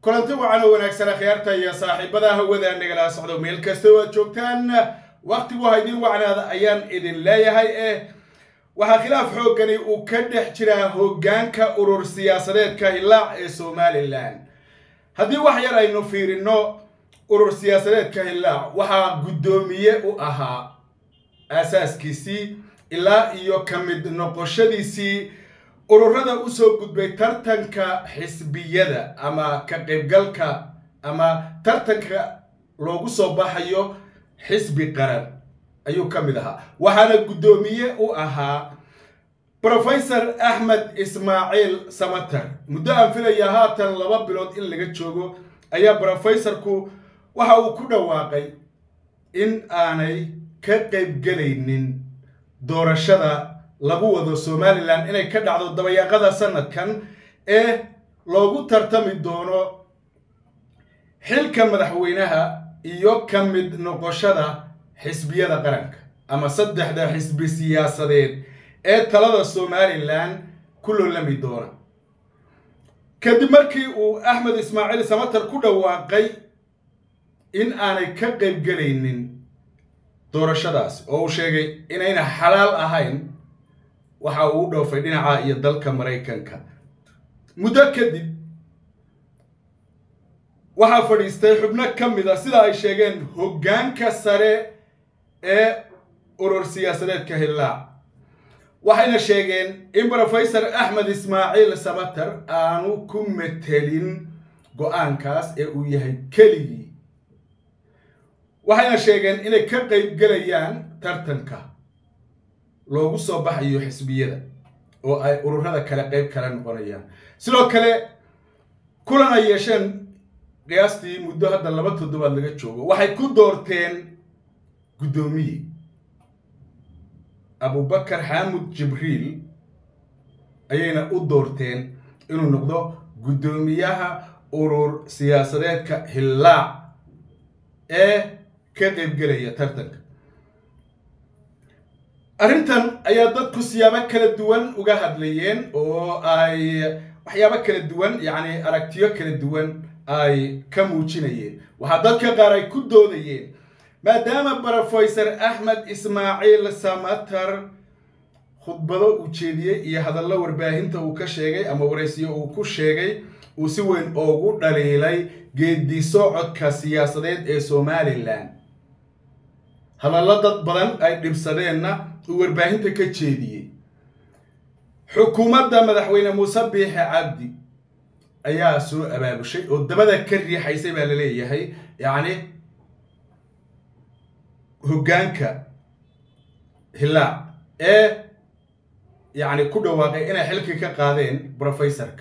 kulanti wacan oo wanaagsan akhyaarta iyo saaxiibada hawada nagala socdo meel kasta oo aad joogtaan wakhtigu ha idin wacnaada ayaan idin leeyahay eh waxaa khilaaf xooggani uu ka dhex jiraa hoggaanka urur siyaasadeedka hilaac ee somalilan haddii wax yar aynu fiirino urur siyaasadeedka hilaac waxaa guddoomiye u ahaa aasaaskiisii ilaa iyo ka mid noqoshadiisii ururada usoo gudbay tartanka xisbiyada ama ka qaybgalka ama tartanka loogu soo baxayo xisbi qaran ayuu ka mid ahaa waxaana guddoomiye u ahaa professor axmed ismaaciil samater muddo aan filaya haatan laba bilood in laga joogo ayaa professorku waxa uu ku dhawaaqay in aanay ka qaybgelaynin doorashada lagu wado somalilan inay ka dhacdo dabayaaqada sanadkan ee loogu tartami doono xilka madaxweynaha iyo ka mid noqoshada xisbiyada qaranka ama saddexda xisbi siyaasadeed ee talada somalilan ku loolami doona kadib markii uu axmed ismaaciil samater ku dhawaaqay in aanay ka qaybgelaynin doorashadaas oo uu sheegay inayna xalaal ahayn waxa uu u dhoofay dhinaca iyo dalka maraykanka muddo kadib waxaa fadhiistay xubno ka mid a sida ay sheegeen hoggaanka sare ee urur siyaasadeedka hillaac waxayna sheegeen in professor axmed ismaaciil samater aanu ku metelin go-aankaas ee uu yahay keligii waxayna sheegeen inay ka qaybgelayaan tartanka loogu soo baxayo xisbiyada oo ay ururada kale qayb kale noqonayaan sidoo kale kulan ay yeesheen qiyaastii muddo hadda laba toddobaad laga joogo waxay ku doorteen guddoomiye abubakar xaamud jibriil ayayna u doorteen inuu noqdo guddoomiyaha urur siyaasadeedka hillaac ee ka qaybgelaya tartanka arrintan ayaa dadku siyaabo kala duwan uga hadlayeen oo ay waxyaabo kala duwan yacni aragtiyo kala duwan ay ka muujinayeen waxaa dadka qaar ay ku doodayeen maadaama professor axmed ismaaciil samater khudbado uu jeediyey iyo hadallo warbaahinta uu ka sheegay ama waraysiyo uu ku sheegay uu si weyn oogu dhaliilay geedi socodka siyaasadeed ee somalilan hadallo dad badan ay dhibsadeenna uu warbaahinta ka jeediyey xukuumadda madaxweyne muuse biixe cabdi ayaa soo abaabushay oo dabada ka riixaysay baa la leeyahay yacni hoggaanka hillaac ee yacni ku dhawaaqay inay xilkii ka qaadeen professorka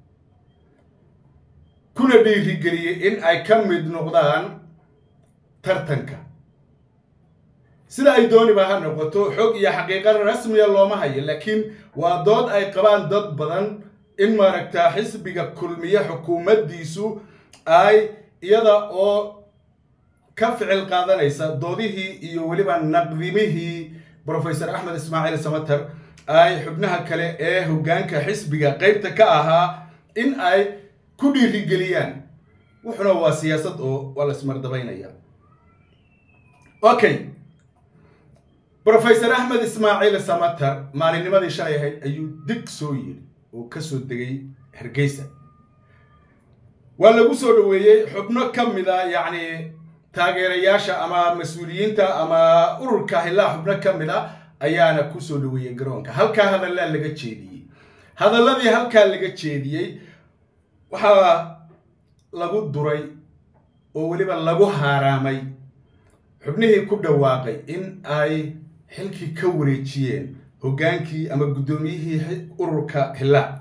kuna dhiirigeliyey in ay ka mid noqdaan tartanka sida ay dooniba ha noqoto xog iyo xaqiiqa rasmiya looma hayo laakiin waa dood ay qabaan dad badan in maaragtaa xisbiga kulmiye xukuumaddiisu ay iyada oo ka ficil qaadanaysa doodihii iyo weliba naqdimihii professor axmed ismaaciil samater ay xubnaha kale ee hoggaanka xisbiga qaybta ka ahaa in ay ku dhiirigeliyaan wuxuna waa siyaasad oo waa la ismardabaynaya okay professor axmed ismaaciil samater maalinnimadii shalay ahayd ayuu dig soo yiri oo ka soo degay hargeysa waa lagu soo dhoweeyey xubno ka mid a yacni taageerayaasha ama mas-uuliyiinta ama ururka hillaa xubno ka mid a ayaana ku soo dhoweeyey garoonka halkaa hadallaa laga jeediyey hadalladii halkaa laga jeediyey waxaa lagu duray oo weliba lagu haaraamay xubnihii ku dhawaaqay in ay xilkii ka wareejiyeen hoggaankii ama guddoomiyihii ururka hillaac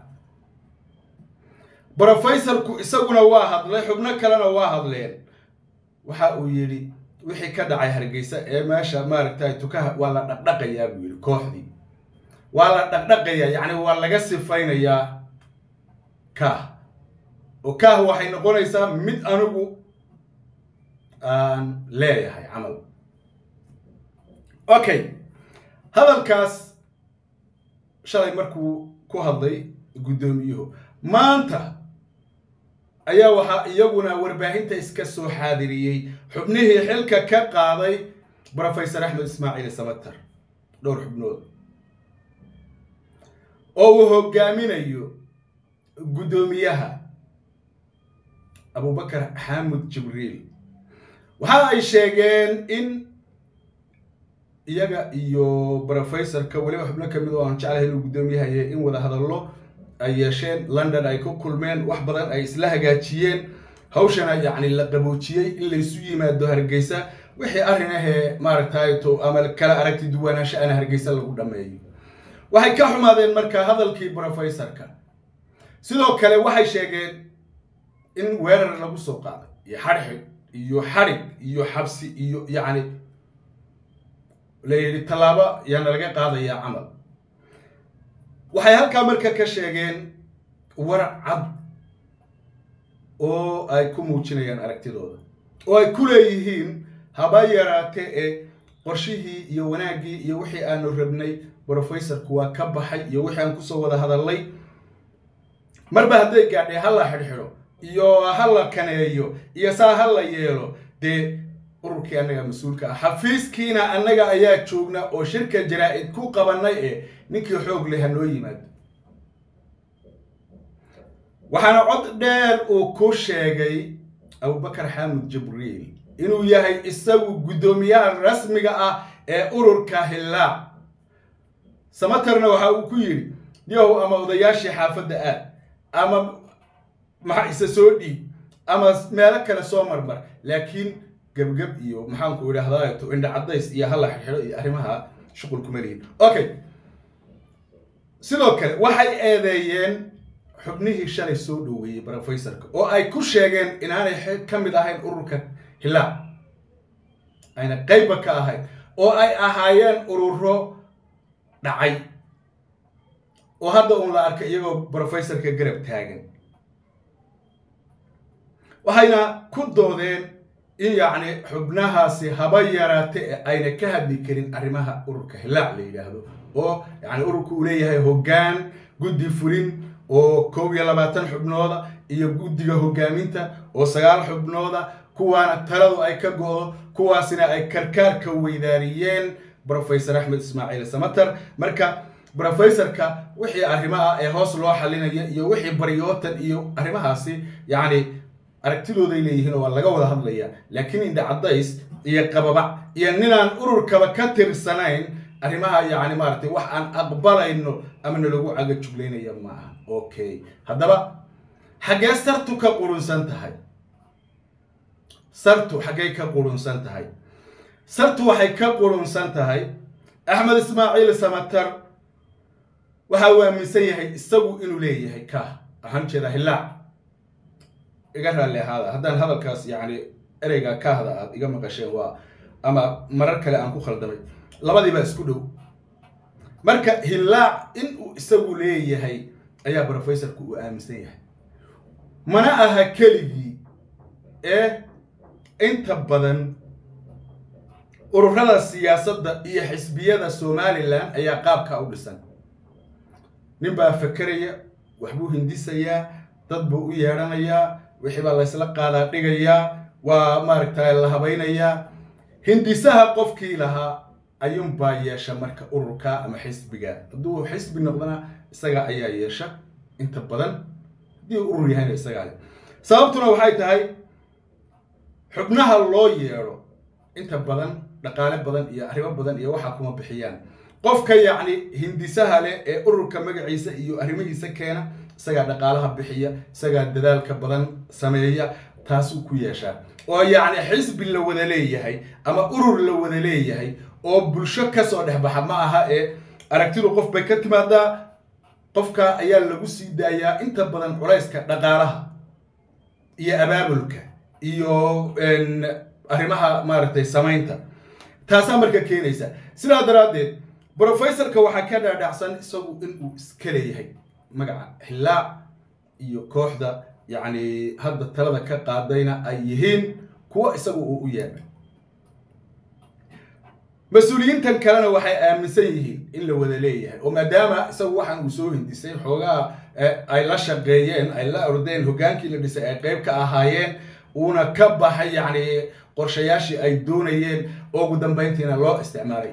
brofessorku isaguna waa hadlay xubno kalena waa hadleen waxa uu yidhi wixii ka dhacay hargeysa ee meesha maaragtay tukaha waa la dhaqdhaqayaa buu yidhi kooxdii waa la dhaqdhaqayaa yacni waa laga sifaynayaa kaah oo kaah waxay noqonaysaa mid anigu aan leeyahay camal okay hadalkaas shalay markuu ku hadlay guddoomiyuhu maanta ayaa waxaa iyaguna warbaahinta iska soo xaadiriyey xubnihii xilka ka qaaday brofesor axmed ismaaciil samater dhowr xubnood oo uu hogaaminayo guddoomiyaha abubakar xaamud jibriil waxa ay sheegeen in iyaga iyo brofesorka weliba xubno kamid oo aan jeclahay inuu guddoomiyahaye in wada hadallo ay yeesheen london ay ku kulmeen wax badan ay isla hagaajiyeen hawshana yacni la qaboojiyey in laysu yimaado hargeysa wixii arrin ahee maaragtay to ama kala aragti duwanaansho ana hargeysa lagu dhameeyo waxay ka xumaadeen marka hadalkii brofesorka sidoo kale waxay sheegeen in weerar lagu soo qaaday iyo xadhxig iyo xadhig iyo xabsi iyo yacni la yidhi tallaabo yaana laga qaadayaa camal waxay halkaa marka ka sheegeen war cad oo ay ku muujinayaan aragtidooda oo ay ku leeyihiin haba yaraate ee qorshihii iyo wanaaggii iyo wixii aanu rabnay brofesorku waa ka baxay iyo wixii aan kusoo wada hadalnay marba hadday gaadhay ha la xidhxidho iyo ha la kaneeyo iyo saa ha la yeelo dee ururkii annaga mas-uulka ah xafiiskiina annaga ayaa joogna oo shirka jaraa-id ku qabanay ee ninkii xoog leh ha noo yimaado waxaana cod dheer uu ku sheegay abubakar xaamud jibriil inuu yahay isagu guddoomiyaha rasmiga ah ee ururka hillaac samaterna waxa uu ku yidhi yahow ama odayaashii xaafadda aad ama maxa isa soo dhiib ama meelo kale soo marmar laakiin gebgeb iyo maxaanku idhahdaa to indha caddays iyo hala xidxidho iyo arrimaha shuqul kuma lihin okay sidoo kale waxay eedeeyeen xubnihii shalay soo dhoweeyey brofesorka oo ay ku sheegeen inaanay ka mid ahayn ururka hillaac ayna qeybba ka ahayn oo ay ahaayeen ururo dhacay oo hadda uun la arkay iyagoo brofesorka garab taagan waxayna ku doodeen in yacni xubnahaasi haba yaraate ee ayna ka hadli karin arrimaha ururka hillaac la yidhaahdo oo yacni ururka uu leeyahay hoggaan guddi fulin oo kow iyo labaatan xubnooda iyo guddiga hoggaaminta oo sagaal xubnooda kuwaana taladu ay ka go-do kuwaasina ay karkaarka weydaariyeen brofesor axmed ismaaciil samater marka brofesorka wixii arrimo ah ee hoos loo xalinaya iyo wixii baryootan iyo arrimahaasi yacni aragtidooday leeyihiin oo waa laga wada hadlaya laakiin indha caddays iyo qababac iyo ninaan ururkaba ka tirsanayn arrimaha yacni maaragtay wax aan aqbalayno ama nalagu caga juglaynaya ma aha okay haddaba xaggee sartu ka qurunsan tahay sartu xaggay ka qurunsan tahay sartu waxay ka qurunsan tahay axmed ismaaciil samater waxa uu aaminsan yahay isagu inuu leeyahay ka ahaan jeeda hillaac iga raalli ahaada haddaan hadalkaas yacni ereyga kaahda aad iga maqasheen waa ama marar kale aan ku khaldamay labadiibaa isku dhow marka hillaac in uu isagu leeyahay ayaa brofesorku uu aaminsan yahay mana aha keligii ee inta badan ururada siyaasadda iyo xisbiyada somalilan ayaa qaabka u dhisan nin baa fakeraya waxbuu hindisayaa dad buu u yeedhanayaa wixii baa laysla qaadaa dhigayaa waa maaragtay la habaynayaa hindisaha qofkii lahaa ayuunbaa yeesha marka ururka ama xisbiga hadduu xisbi noqdana isaga ayaa yeesha inta badan haddii urur yahayna isagaa le sababtuna waxay tahay xubnaha loo yeedho inta badan dhaqaale badan iyo arrimo badan iyo waxaa kuma bixiyaan qofka yacni hindisaha leh ee ururka magaciisa iyo arrimihiisa keena isagaa dhaqaalaha bixiya isagaa dadaalka badan sameeya taasuu ku yeeshaa oo yacni xisbi la wada leeyahay ama urur la wada leeyahay oo bulsho kasoo dhexbaxa ma aha ee aragtidu qof bay ka timaadaa qofka ayaa lagu sii daayaa inta badan culayska dhaqaalaha iyo abaabulka iyo arrimaha maaragtay samaynta taasaa marka keenaysa sidaa daraaddeed brofesorka waxaa ka dhaadhacsan isagu inuu iska leeyahay magaca xillaac iyo kooxda yacni hadda talada ka qaadayna ay yihiin kuwo isagu uu u yeedhay mas-uuliyiintan kalena waxay aaminsan yihiin in la wada leeyahay oo maadaama isagu waxaan uu soo hindisay xoogaa ay la shaqeeyeen ay la ordeen hoggaankii la dhisay ay qayb ka ahaayeen uuna ka baxay yacni qorshayaashii ay doonayeen oo ugu dambayntiina loo isticmaalay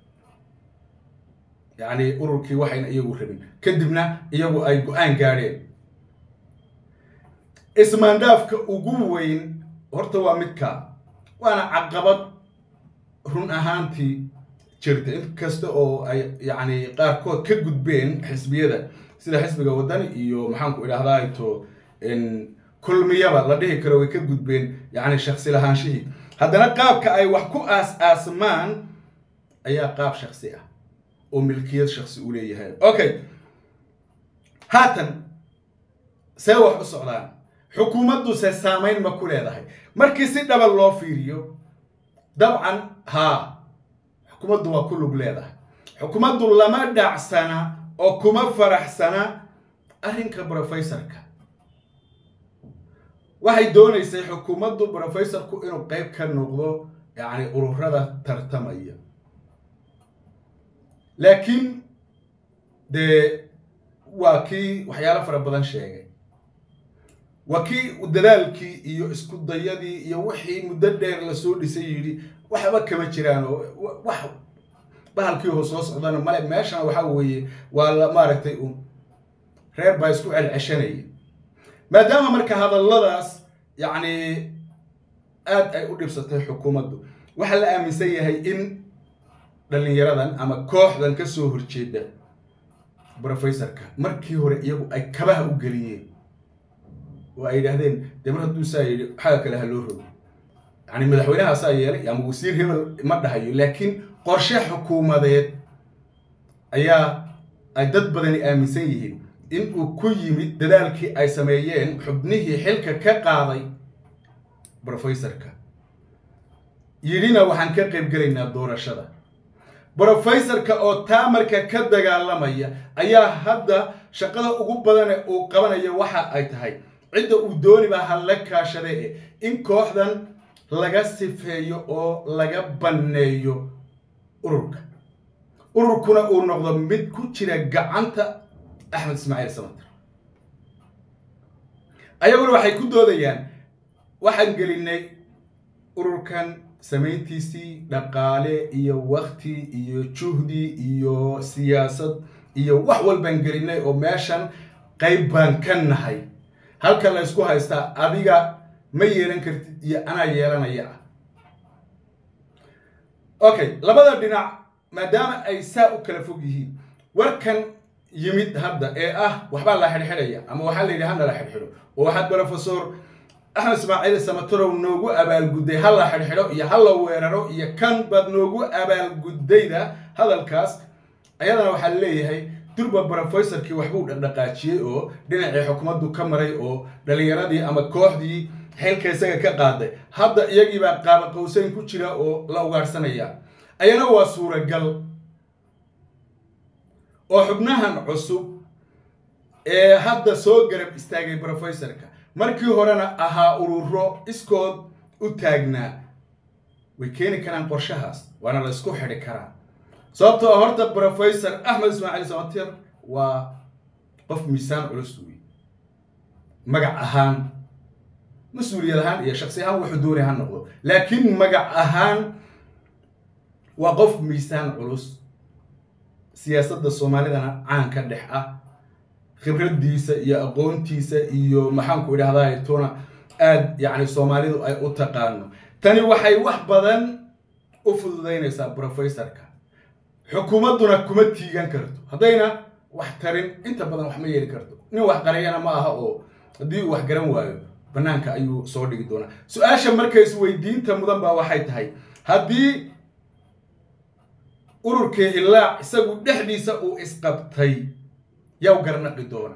yacni ururkii waxayna iyagu rabin kadibna iyagu ay go-aan gaadheen ismaandhaafka ugu weyn horta waa midka waana caqabad run ahaantii jirta in kasta oo ay yacni qaarkood ka gudbeen xisbiyada sida xisbiga waddani iyo maxaanku idhahdaa to kulmiyaba la dhihi karo way ka gudbeen yacni shaksi lahaanshihii haddana qaabka ay wax ku aas-aasmaan ayaa qaab shaksi ah oo milkiyad shaksi u leeyahay okay haatan see wax u socdaan xukuumadduse saamayn ma ku leedahay markii si dhaba loo fiiriyo dabcan haa xukuumaddu waa ku lug leedahay xukuumaddu lama dhacsana oo kuma faraxsana arrinka brofesorka waxay doonaysay xukuumaddu brofesorku inuu qayb ka noqdo yacni ururada tartamaya laakiin dee waa kii waxyaalo fara badan sheegay waa kii dadaalkii iyo isku dayadii iyo wixii muddo dheer lasoo dhisay yidhi waxba kama jiraan oo wax bahalkii oo soo socdana male meeshana waxaa weeye waa la maaragtay un reer baa isku celceshanaya maadaama marka hadalladaas yacni aad ay u dhibsatay xukuumaddu waxaa la aaminsan yahay in dhallinyaradan ama kooxdan ka soo horjeeda brofesorka markii hore iyagu ay kabaha u geliyeen oo ay yidhaahdeen dee mar hadduu saa yidhi xaga kale ha loo rogo yacni madaxweynaha saa yeelay ama wasiir hebel ma dhahayo laakiin qorshe xukuumadeed ayaa ay dad badani aaminsan yihiin in uu ku yimid dadaalkii ay sameeyeen xubnihii xilka ka qaaday brofesorka yidhina waxaan ka qayb gelaynaa doorashada brofesorka oo taa marka ka dagaalamaya ayaa hadda shaqada ugu badane uu qabanaya waxa ay tahay cidda uu dooniba hala kaashade e in kooxdan laga sifeeyo oo laga banneeyo ururka ururkuna uu noqdo mid ku jira gacanta axmed ismaaciil samater ayaguna waxay ku doodayaan waxaan gelinay ururkan samayntiisii dhaqaale iyo wakti iyo juhdi iyo siyaasad iyo wax walbaan gelinay oo meeshan qayb baan ka nahay halka la ysku haystaa adiga ma yeelan kartid iyo anaa yeelanaya ah okay labada dhinac maadaama ay saa u kala fog yihiin warkan yimid hadda ee ah waxbaa la xidhxidhaya ama waxaa la yidhi hana la xidhxidho oo waxaad brofesor axmed ismaaciil samatarow noogu abaalgudday ha la xidhxidho iyo ha la weeraro iyo kan baad noogu abaalguddayda hadalkaas ayadana waxaa leeyahay durba brofesorkii waxbuu dhaqdhaqaajiyey oo dhinacii xukuumaddu ka maray oo dhallinyaradii ama kooxdii xilka isaga ka qaaday hadda iyagiibaa qaaba qawsayn ku jira oo la ugaarhsanaya ayana waa suuragal oo xubnahan cusub ee hadda soo garab istaagay brofesorka markii horena ahaa ururo iskood u taagnaa way keeni karaan qorshahaas waana la isku xidhi karaa sababtoo horta brofesor axmed ismaaciil samatir waa qof miisaan culus wey magac ahaan mas-uuliyad ahaan iyo shaksi ahaan wuxuu doonay ha noqdo laakiin magac ahaan waa qof miisaan culus siyaasadda soomaalidana caan ka dhex ah khibraddiisa iyo aqoontiisa iyo maxaanku idhahdaa tuna aad yacni soomaalidu ay u taqaano tani waxay wax badan u fududaynaysaa brofesorka xukuumadduna kuma tiigan karto haddayna wax tarin inta badan wax ma yeeli karto nin wax qariyana ma aha oo haddii uu wax garan waayo bannaanka ayuu soo dhigi doonaa su-aasha marka isweydiinta mudan baa waxay tahay haddii ururkii hillaac isagu dhexdiisa uu isqabtay yaw garnaqi doona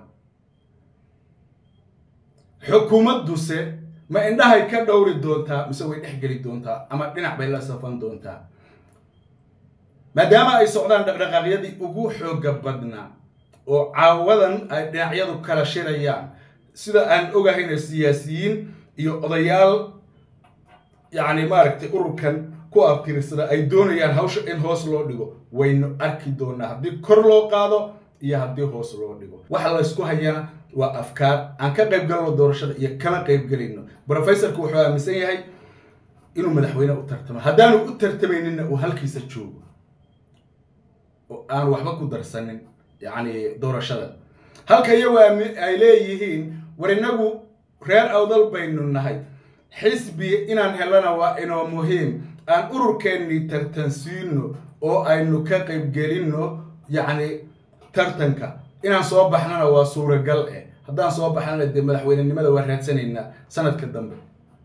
xukuumadduse ma indhahay ka dhowri doontaa mise way dhex geli doontaa ama dhinac bay la safan doontaa maadaama ay socdaan dhaqdhaqaaqyadii ugu xooga badnaa oo caawadan ay dhinacyadu kala shirayaan sida aan ogahayna siyaasiyiin iyo odayaal yacni maaragtay ururkan ku abtirsada ay doonayaan hawsha in hoos loo dhigo waynu arki doonaa haddii kor loo qaado iyo haddii hoos loo dhigo waxa laysku hayana waa afkaar aan ka qayb galno doorashada iyo kama qayb gelayno brofesorku wuxuu aaminsan yahay inuu madaxweyne u tartamo haddaanu u tartamayninna uu halkiisa joogo oo aan waxba ku darsanin yacni doorashada halka iyagu ay leeyihiin war inagu reer awdal baynu nahay xisbi inaan helana waa inoo muhiim aan ururkeennii tartansiino oo aynu ka qaybgelinno yacni tartanka inaan soo baxnana waa suuragal eh haddaan soo baxnana dee madaxweynenimada waa raadsanaynaa sanadka dambe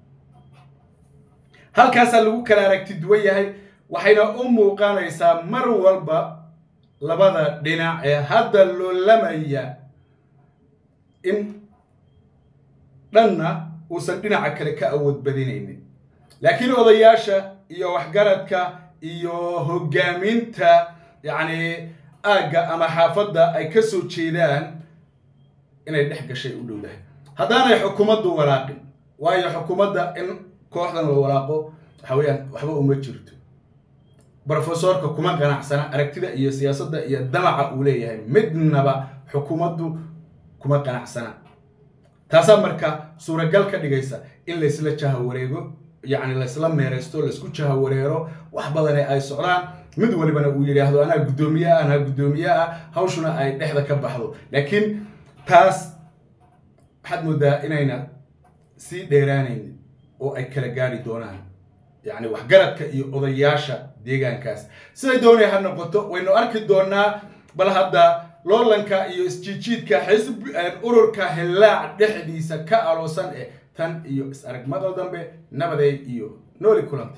halkaasaa lagu kala aragti duwan yahay waxayna u muuqanaysaa mar walba labada dhinac ee hadda loolamaya in dhanna uusan dhinaca kale ka awood badinaynin laakiin odayaasha iyo waxgaradka iyo hoggaaminta yacni aagga ama xaafadda ay ka soo jeedaan inay dhex gashay u dhowdahay haddaanay xukuumaddu walaaqin waayo xukuumadda in kooxdan la walaaqo waxa weeyaan waxba uma jirto brofesorka kuma qanacsana aragtida iyo siyaasadda iyo damaca uu leeyahay midnaba xukuumaddu kuma qanacsana taasaa marka suuragal ka dhigaysa in laysla jahawareego yacni laysla meeraysto laysku jahawareero wax badane ay socdaan mid walibana uu yidhaahdo anaa guddoomiye ah anaa guddoomiye ah hawshuna ay dhexda ka baxdo laakiin taas waxaad moodaa inayna sii dheeraanaynin oo ay kala gaari doonaan yacni waxgaradka iyo odayaasha deegaankaas siday doonay ha noqoto waynu arki doonaa bal hadda loolanka iyo isjiijiidka xisb ururka hillaac dhexdiisa ka aloosan eh tan iyo is aragmada dambe nabaday iyo nooli kulanta